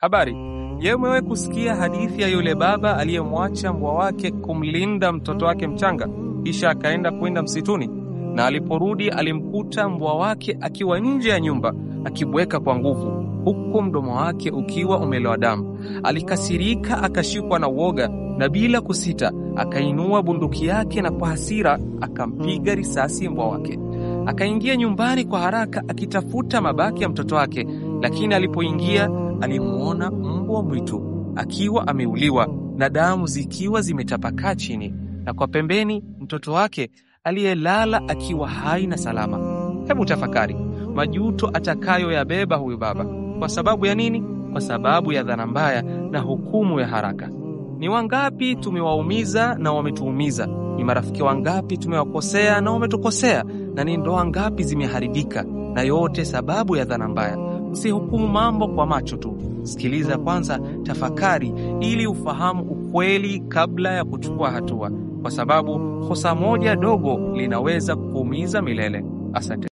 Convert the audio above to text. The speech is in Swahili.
Habari, je, umewahi kusikia hadithi ya yule baba aliyemwacha mbwa wake kumlinda mtoto wake mchanga, kisha akaenda kwenda msituni, na aliporudi alimkuta mbwa wake akiwa nje ya nyumba akibweka kwa nguvu, huku mdomo wake ukiwa umelowa damu. Alikasirika, akashikwa na uoga, na bila kusita akainua bunduki yake na kwa hasira akampiga risasi mbwa wake. Akaingia nyumbani kwa haraka akitafuta mabaki ya mtoto wake, lakini alipoingia alimuona mbwa mwitu akiwa ameuliwa na damu zikiwa zimetapakaa chini, na kwa pembeni mtoto wake aliyelala akiwa hai na salama. Hebu tafakari majuto atakayoyabeba huyu baba. Kwa sababu ya nini? Kwa sababu ya dhana mbaya na hukumu ya haraka. Ni wangapi tumewaumiza na wametuumiza? Ni marafiki wangapi tumewakosea na wametukosea? Na ni ndoa ngapi zimeharibika? Na yote sababu ya dhana mbaya. Usihukumu mambo kwa macho tu, sikiliza kwanza, tafakari ili ufahamu ukweli kabla ya kuchukua hatua, kwa sababu kosa moja dogo linaweza kuumiza milele. Asante.